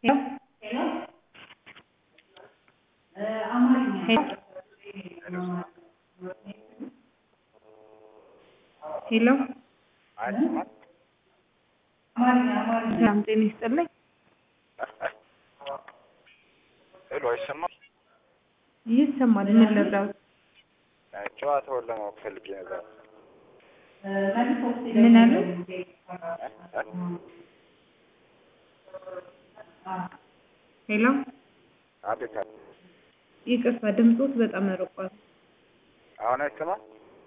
ሄሎ ሰላም ጤና ይስጥልኝ። ሄሎ አይሰማም? ይሰማል። ምን ልርዳዎት? ጨዋታውን ለማወቅ ፈልጌ ነበር። ምን አሉ? ሄሎ አቤት አቤት። ይቅርታ ድምፆት በጣም ርቋል። አሁን አይሰማም?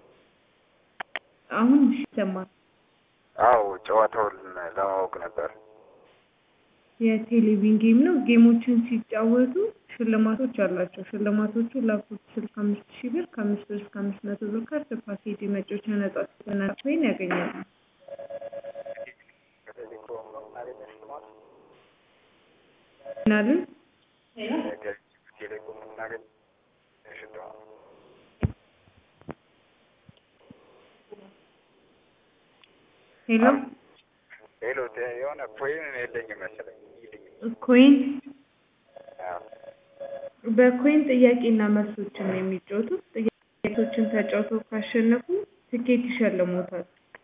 አሁን ይሰማል። አዎ ጨዋታውን ለማወቅ ነበር። የቴሌቪዥን ጌም ነው። ጌሞችን ሲጫወቱ ሽልማቶች አላቸው። ሽልማቶቹ ላፕቶፕ ስልክ አምስት ሺህ ብር ከአምስት ብር እስከ አምስት መቶ ብር ካርድ ፓኬጅ የመጫወቻ ነጻ ስልጠና ኮይን ያገኛሉ። ምን አሉ? ቴሌኮም እናገኝ ሽልማት ሄሎ ሄሎ የሆነ ኮይን የለኝም መሰለኝ። ኮይን አዎ በኮይን ጥያቄና መልሶችን ነው የሚጫወቱት። ጥያቄዎችን ተጫውተው ካሸነፉ ትኬት ይሸልሞታል።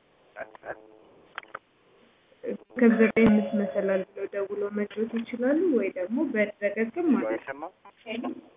ከዘጠኝ አምስት መሰላል ብለው ደውለው መጫወት ይችላሉ ወይ ደግሞ በድረገጽም ማለት ነው። አይሰማም?